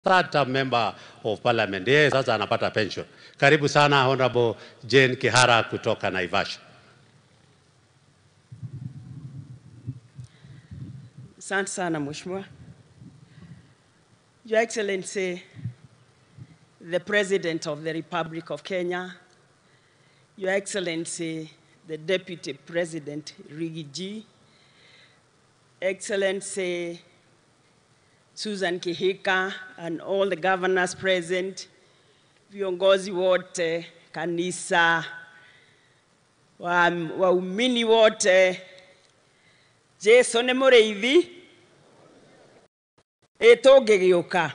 third term member of parliament. Yeye sasa anapata pension. Karibu sana Honorable Jane Kihara kutoka Naivasha. Asante sana Mheshimiwa. Your Excellency, the President of the Republic of Kenya, Your Excellency, the Deputy President Rigi G, Excellency Susan Kihika and all the governors present, viongozi wote, kanisa, wa- waumini wote, Jesu nĩ mũrĩithi ĩtũngĩgĩũka.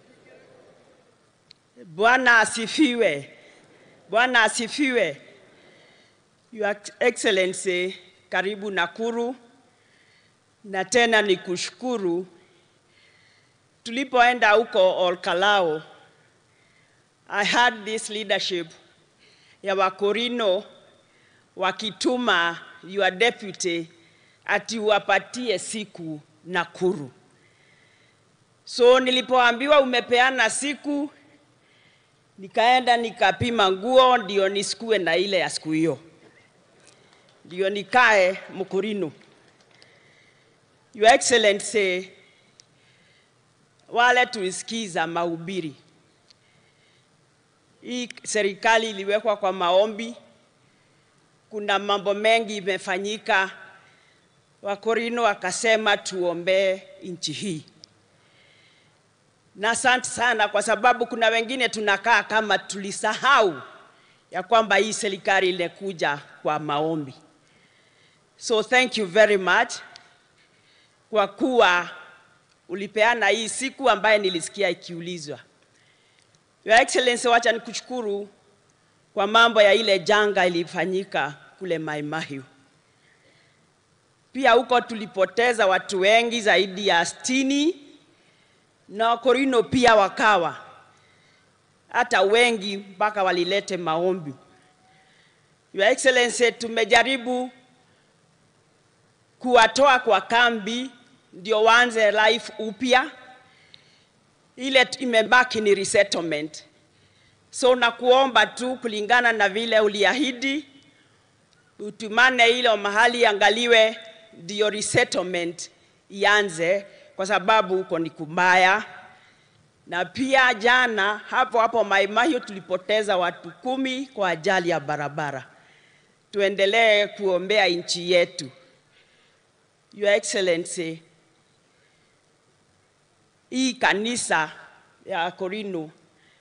Bwana asifiwe. Bwana asifiwe. Your Excellency, karibu Nakuru, na tena ni kushukuru tulipoenda huko Olkalao, I had this leadership ya Wakorino wakituma your deputy ati wapatie siku Nakuru. So nilipoambiwa umepeana siku, nikaenda nikapima nguo ndio nisikue na ile ya siku hiyo, ndio nikae Mkurino. Your Excellency, wale tulisikiza mahubiri, hii serikali iliwekwa kwa maombi, kuna mambo mengi imefanyika. Wakorino wakasema tuombee nchi hii, na asante sana, kwa sababu kuna wengine tunakaa kama tulisahau ya kwamba hii serikali ilikuja kwa maombi. So thank you very much kwa kuwa ulipeana hii siku ambaye nilisikia ikiulizwa. Your Excellency, wacha nikushukuru kwa mambo ya ile janga ilifanyika kule Mai Mahiu. Pia huko tulipoteza watu wengi zaidi ya sitini na Wakorino pia wakawa hata wengi mpaka walilete maombi. Your Excellency, tumejaribu kuwatoa kwa kambi ndio waanze life upya. Ile t- imebaki ni resettlement. So nakuomba tu kulingana na vile uliahidi, utumane ile mahali angaliwe ndio resettlement ianze, kwa sababu huko ni kubaya. Na pia jana hapo hapo Mai Mahiu tulipoteza watu kumi kwa ajali ya barabara. Tuendelee kuombea nchi yetu. Your Excellency, hii kanisa ya Korino,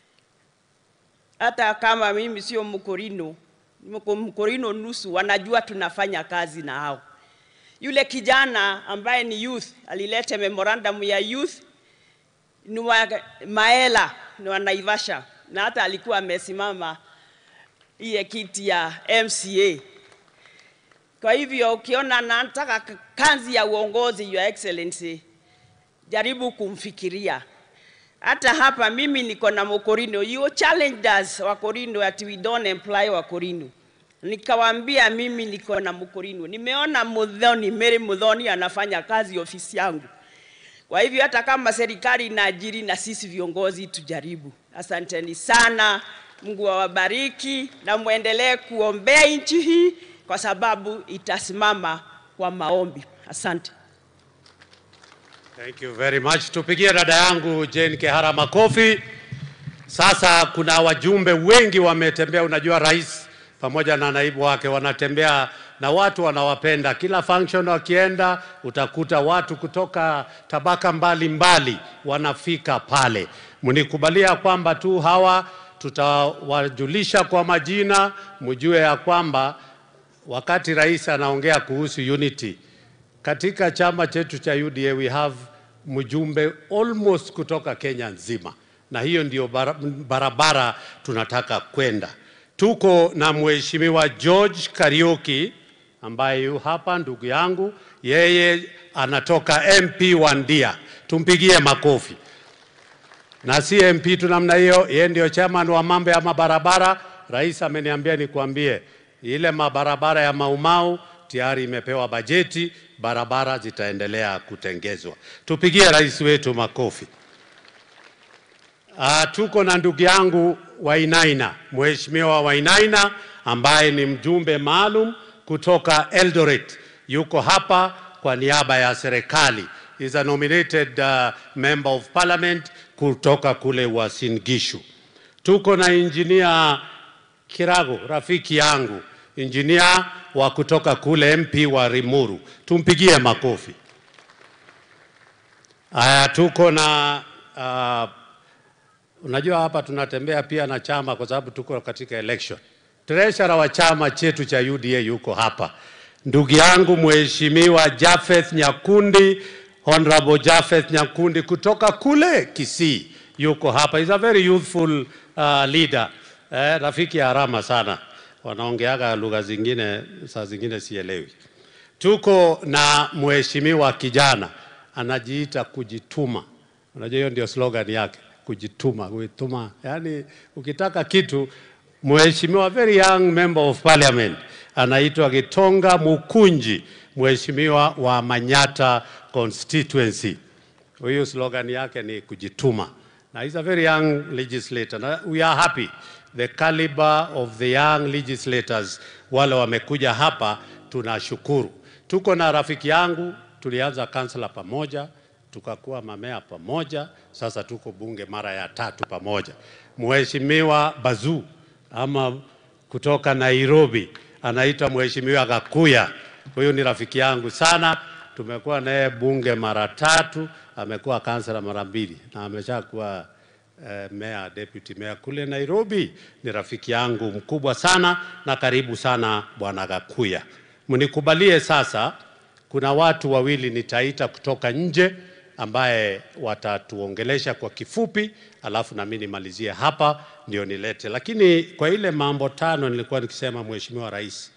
hata kama mimi sio Mkorino, niko Mkorino nusu, wanajua tunafanya kazi na hao. Yule kijana ambaye ni youth alileta memorandum ya youth ni wa Maela, ni wa Naivasha, na hata alikuwa amesimama iye kiti ya MCA. Kwa hivyo ukiona nataka k- kazi ya uongozi, Your Excellency, jaribu kumfikiria. Hata hapa mimi niko na Mokorino, you challenged us Wakorino that we don't employ Wakorino. Nikawaambia mimi niko na Mkorino, nimeona Mudhoni, Mary Mudhoni anafanya kazi ofisi yangu. Kwa hivyo hata kama serikali inaajiri na sisi viongozi tujaribu. Asanteni sana, Mungu awabariki na muendelee kuombea nchi hii kwa sababu itasimama kwa maombi. Asante. Thank you very much. Tupigie dada yangu Jane Kihara makofi. Sasa kuna wajumbe wengi wametembea, unajua rais pamoja na naibu wake wanatembea na watu wanawapenda. Kila function wakienda, utakuta watu kutoka tabaka mbalimbali mbali wanafika pale. Mnikubalia kwamba tu hawa tutawajulisha kwa majina, mjue ya kwamba wakati rais anaongea kuhusu unity katika chama chetu cha UDA we have mjumbe almost kutoka Kenya nzima, na hiyo ndio bara- barabara tunataka kwenda. Tuko na mheshimiwa George Kariuki ambaye yu hapa, ndugu yangu, yeye anatoka MP wa Ndia, tumpigie makofi. Na si MP tu namna hiyo, yeye ndio chairman wa mambo ya mabarabara. Rais ameniambia nikuambie ile mabarabara ya Maumau tayari imepewa bajeti, barabara zitaendelea kutengezwa. Tupigie rais wetu makofi. Uh, tuko na ndugu yangu Wainaina, Mheshimiwa Wainaina ambaye ni mjumbe maalum kutoka Eldoret, yuko hapa kwa niaba ya serikali. Is a nominated uh, member of parliament kutoka kule Uasin Gishu. Tuko na engineer Kirago, rafiki yangu, engineer wa kutoka kule MP wa Rimuru, tumpigie makofi. Haya, tuko na uh, unajua hapa tunatembea pia na chama kwa sababu tuko katika election. Treasurer wa chama chetu cha UDA yuko hapa, ndugu yangu mheshimiwa Jafeth Nyakundi, Honorable Jafeth Nyakundi kutoka kule Kisii yuko hapa. He's a very youthful uh, leader eh, rafiki ya harama sana, wanaongeaga lugha zingine saa zingine sielewi. Tuko na mheshimiwa kijana anajiita kujituma. Unajua hiyo ndio slogan yake, kujituma, kujituma. Yaani ukitaka kitu, mheshimiwa very young member of parliament anaitwa Gitonga Mukunji, mheshimiwa wa Manyata constituency. Huyu slogan yake ni kujituma. Na he's a very young legislator. Na we are happy the caliber of the young legislators wale wamekuja hapa, tunashukuru. Tuko na rafiki yangu tulianza kansela pamoja, tukakuwa mamea pamoja, sasa tuko bunge mara ya tatu pamoja. Mheshimiwa Bazu ama kutoka Nairobi anaitwa Mheshimiwa Gakuya, huyu ni rafiki yangu sana, tumekuwa naye bunge mara tatu, amekuwa kansela mara mbili na ameshakuwa eh, mayor, deputy mayor kule Nairobi. Ni rafiki yangu mkubwa sana na karibu sana bwana Gakuya. Mnikubalie sasa kuna watu wawili nitaita kutoka nje ambaye watatuongelesha kwa kifupi, alafu na mimi nimalizie hapa ndio nilete. Lakini kwa ile mambo tano nilikuwa nikisema, Mheshimiwa Rais,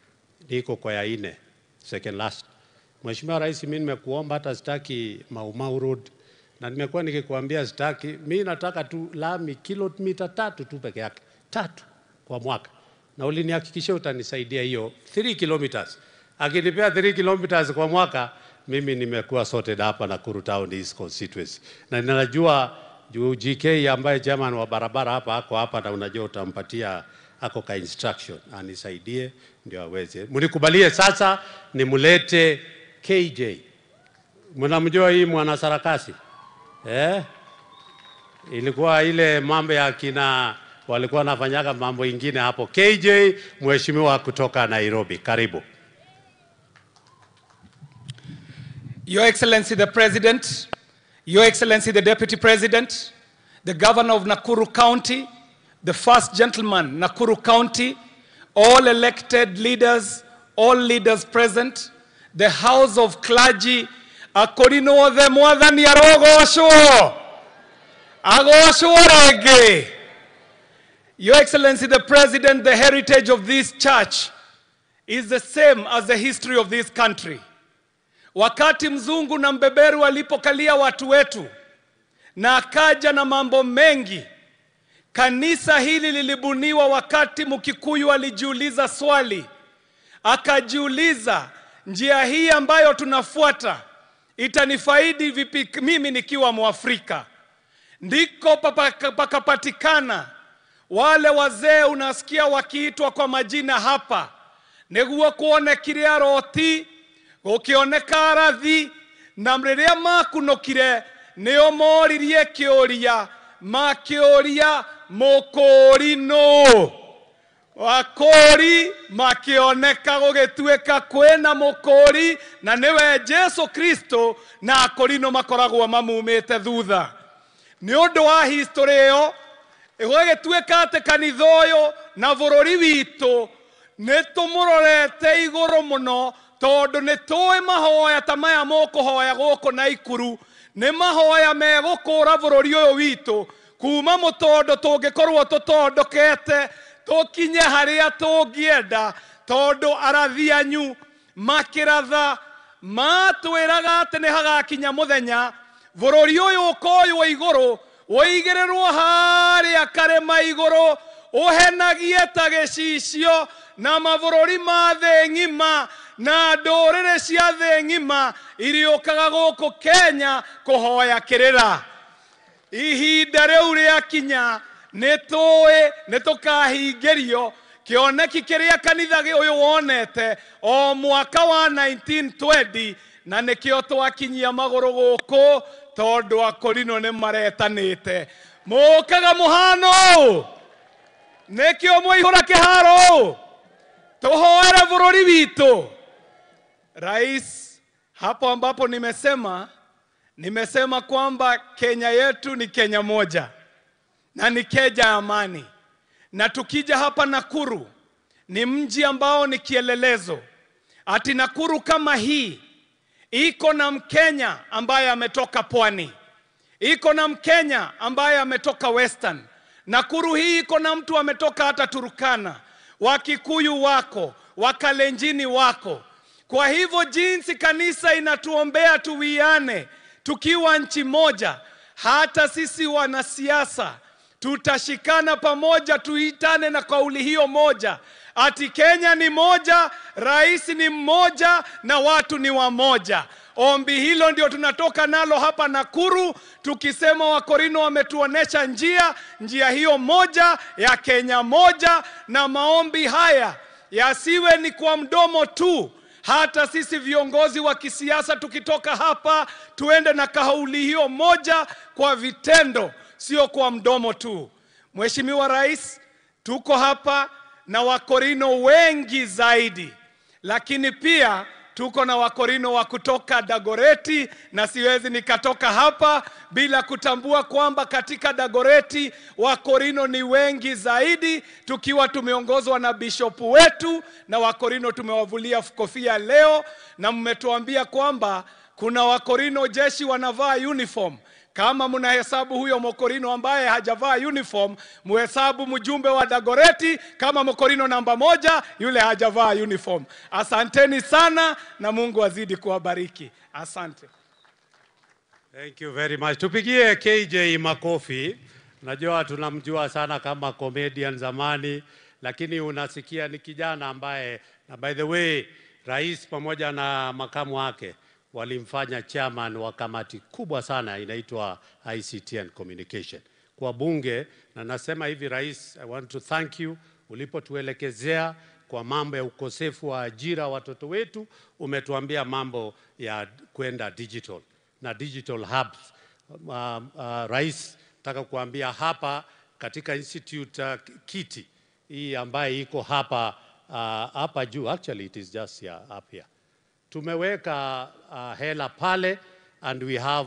niko kwa ya nne, second last. Mheshimiwa Rais, mimi nimekuomba hata sitaki Maumau Road na nimekuwa nikikuambia sitaki, mimi nataka tu lami kilomita tatu tu peke yake, tatu kwa mwaka, na ulinihakikishia utanisaidia hiyo 3 kilometers akinipea 3 kilometers kwa mwaka, mimi nimekuwa sorted hapa Nakuru Town East constituency, na ninajua juu GK ambaye chairman wa barabara hapa ako hapa, na unajua utampatia ako ka instruction anisaidie ndio aweze. Mnikubalie sasa nimlete KJ. Mnamjua hii mwana sarakasi eh? Ilikuwa ile mambo ya kina walikuwa wanafanyaga mambo ingine hapo. KJ, mheshimiwa kutoka Nairobi, karibu. Your Excellency the President, Your Excellency the Deputy President, the Governor of Nakuru County, the First Gentleman, Nakuru County, all elected leaders, all leaders present, the House of Clergy, akorino othe mwathani arogocwo agocwo rĩngĩ Your Excellency the President, the heritage of this church is the same as the history of this country. Wakati mzungu na mbeberu walipokalia watu wetu na akaja na mambo mengi, kanisa hili lilibuniwa wakati Mkikuyu alijiuliza swali, akajiuliza, njia hii ambayo tunafuata itanifaidi vipi mimi nikiwa Mwafrika? Ndiko papa- pakapatikana wale wazee unasikia wakiitwa kwa majina hapa, nĩguo kuonekire aroti gũkĩoneka arathi na rĩrĩa makunũkire nĩo moririe kĩũria makĩũria mũkũri nũ wakũri makĩoneka gũgĩtuĩka kwĩna mũkũri na nĩwe Jesu Kristo na akũri no makoragwo mamumĩte thutha nĩ ũndũ wa history ĩyo ĩgũgĩtuĩka atĩ kanitha ũyũ na bũrũri witũ nĩ tũmũrorete igũrũ mũno tondũ nĩ tũĩ mahoya ta maya mũkũhoya gũkũ Naikuru nĩ mahoya megũkũra bũrũri ũyũ witũ kuma mũtondo tũngĩkorwo tũtondokete tũkinye harĩa tũngĩenda tondũ arathi anyu makĩratha matwĩraga atĩ nĩ hagakinya mũthenya bũrũri ũyũ ũkoywo igũrũ ũigĩrĩrwo harĩa karĩma igũrũ ũhenagie ta gĩcicio na mabũrũri ma thĩ ng'ima na ndũrĩrĩ cia thĩ ng'ima irĩũkaga gũkũ Kenya kũhoya kĩrĩra ihinda rĩu rĩakinya nĩ tũĩ nĩ tũkahingĩrio kĩoneki kĩrĩa kanitha gĩ- ũyũ wonete o mwaka wa 1920 na nĩkĩo twakinyia magũrũ gũkũ tondũ akorino nĩ maretanĩte mũkaga mũhano ũũ nĩkĩo mwaihũra kĩharo ũũ tuhoere bũrũri witũ rais hapo ambapo nimesema nimesema kwamba kenya yetu ni kenya moja na ni kenya ya amani na tukija hapa nakuru ni mji ambao ni kielelezo ati nakuru kama hii iko na mkenya ambaye ametoka pwani iko na mkenya ambaye ametoka western nakuru hii iko na mtu ametoka hata turukana wakikuyu wako wakalenjini wako kwa hivyo jinsi kanisa inatuombea tuwiane tukiwa nchi moja hata sisi wanasiasa tutashikana pamoja tuitane na kauli hiyo moja ati kenya ni moja rais ni mmoja na watu ni wamoja ombi hilo ndio tunatoka nalo hapa nakuru tukisema wakorino wametuonesha njia njia hiyo moja ya kenya moja na maombi haya yasiwe ni kwa mdomo tu hata sisi viongozi wa kisiasa tukitoka hapa tuende na kauli hiyo moja kwa vitendo sio kwa mdomo tu mheshimiwa rais tuko hapa na wakorino wengi zaidi lakini pia tuko na wakorino wa kutoka dagoreti na siwezi nikatoka hapa bila kutambua kwamba katika dagoreti wakorino ni wengi zaidi tukiwa tumeongozwa na bishopu wetu na wakorino tumewavulia kofia leo na mmetuambia kwamba kuna wakorino jeshi wanavaa uniform kama mnahesabu huyo mokorino ambaye hajavaa uniform muhesabu mjumbe wa dagoreti kama mokorino namba moja yule hajavaa uniform asanteni sana na mungu azidi kuwabariki asante Thank you very much. Tupigie KJ makofi. Najua tunamjua sana kama comedian zamani, lakini unasikia ni kijana ambaye, na by the way, rais pamoja na makamu wake walimfanya chairman wa kamati kubwa sana inaitwa ICT and Communication kwa bunge, na nasema hivi rais, I want to thank you ulipotuelekezea kwa mambo ya ukosefu wa ajira watoto wetu, umetuambia mambo ya kwenda digital na digital hubs. Uh, uh, rais, nataka kuambia hapa katika institute uh, kiti hii ambaye iko hapa uh, hapa juu, actually it is just here, up here tumeweka uh, hela pale and we have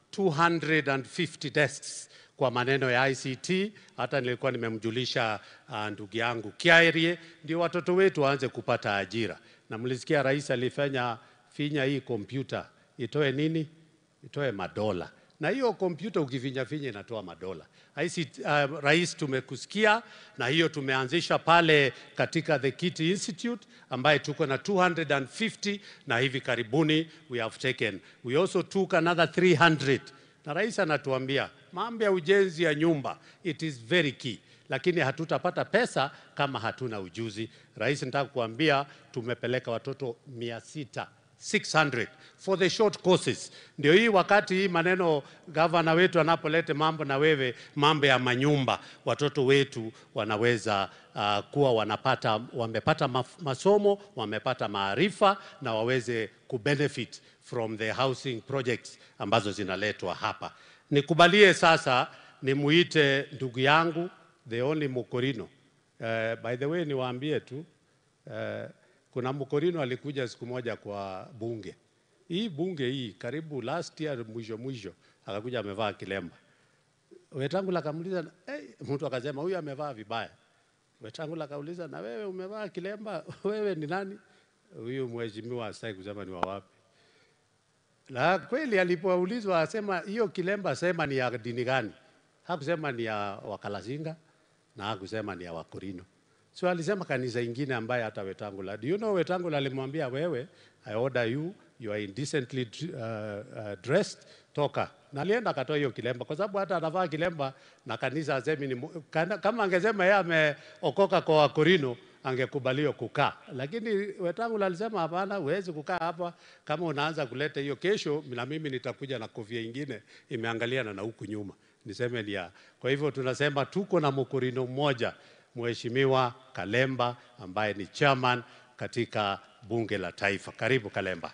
250 desks kwa maneno ya ICT. Hata nilikuwa nimemjulisha uh, ndugu yangu Kiairie, ndio watoto wetu waanze kupata ajira. Na mlisikia rais alifanya finya hii kompyuta itoe nini? Itoe madola na hiyo kompyuta ukifinya finya inatoa madola. ICT, uh, rais tumekusikia, na hiyo tumeanzisha pale katika the Kiti Institute ambaye tuko na 250 na hivi karibuni we have taken we also took another 300 na rais anatuambia mambo ya ujenzi ya nyumba it is very key lakini hatutapata pesa kama hatuna ujuzi. Rais, nataka kuambia tumepeleka watoto mia sita 600 for the short courses. Ndio hii wakati hii maneno gavana wetu anapoleta mambo na wewe mambo ya manyumba, watoto wetu wanaweza uh, kuwa wanapata wamepata maf- masomo, wamepata maarifa na waweze kubenefit from the housing projects ambazo zinaletwa hapa. Nikubalie sasa nimuite ndugu yangu the only Mukorino. Uh, by the way niwaambie tu uh, kuna Mkorino alikuja siku moja kwa bunge hii bunge hii karibu last year mwisho mwisho, akakuja amevaa kilemba. Wetangula akamuuliza hey, mtu akasema huyu amevaa vibaya. Wetangula akauliza na wewe umevaa kilemba, wewe ni nani? Huyu mheshimiwa asitaki kusema ni wa wapi. Na kweli alipoulizwa asema hiyo kilemba sema ni ya dini gani? Hakusema ni ya Wakalasinga na hakusema ni ya Wakorino. So alisema kanisa ingine ambaye hata Wetangula. Do you know Wetangula alimwambia wewe, I order you, you are indecently uh, uh, dressed, toka. Na alienda akatoa hiyo kilemba kwa sababu hata anavaa kilemba na kanisa asemi ni mu- kana- kama angesema yeye ameokoka kwa Wakorino angekubaliwa kukaa, lakini Wetangula alisema hapana, huwezi kukaa hapa kama unaanza kuleta hiyo. Kesho na mimi nitakuja na kofia ingine imeangaliana na huku nyuma, niseme ni ya. Kwa hivyo tunasema tuko na mkurino mmoja, Mheshimiwa Kalemba ambaye ni chairman katika bunge la taifa. Karibu Kalemba.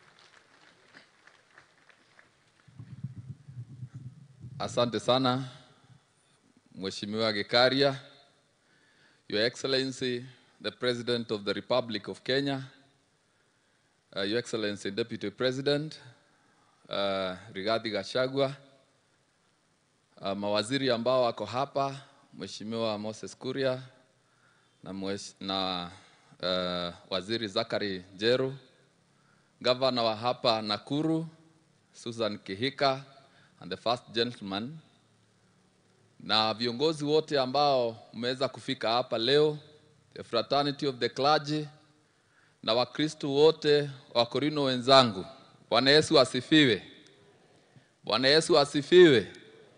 Asante sana Mheshimiwa Gikaria, Your Excellency the President of the Republic of Kenya, uh, Your Excellency Deputy President uh, Rigathi Gachagua, uh, mawaziri ambao wako hapa, Mheshimiwa Moses Kuria na, mwesh, na uh, Waziri Zakari Jeru, Gavana wa hapa Nakuru Susan Kihika and the first gentleman na viongozi wote ambao mmeweza kufika hapa leo, the fraternity of the clergy na Wakristo wote wa Korino wenzangu. Bwana Yesu asifiwe. Bwana Yesu asifiwe.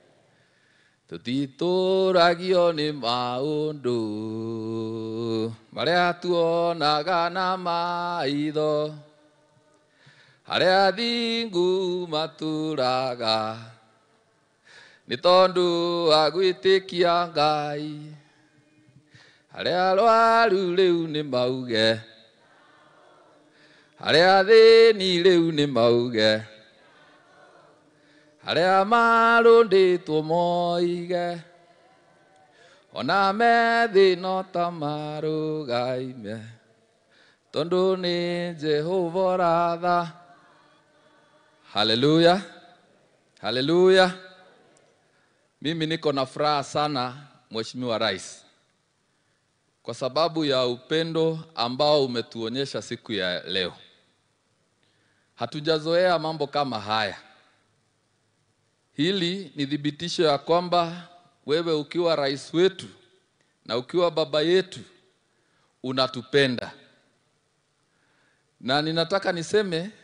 tutitũragio nĩ maũndũ marĩa tuonaga na maitho harĩa athingu matũraga nĩ tondũ wa gwĩtĩkia Ngai harĩa arwaru rĩu nĩ mauge harĩa athĩni rĩu nĩ mauge harĩa marũndĩtwo moige ona methĩ no ta marũgaime tondũ nĩ Jehova ratha haleluya haleluya mimi niko na furaha sana mheshimiwa rais kwa sababu ya upendo ambao umetuonyesha siku ya leo hatujazoea mambo kama haya Hili ni thibitisho ya kwamba wewe ukiwa rais wetu na ukiwa baba yetu unatupenda, na ninataka niseme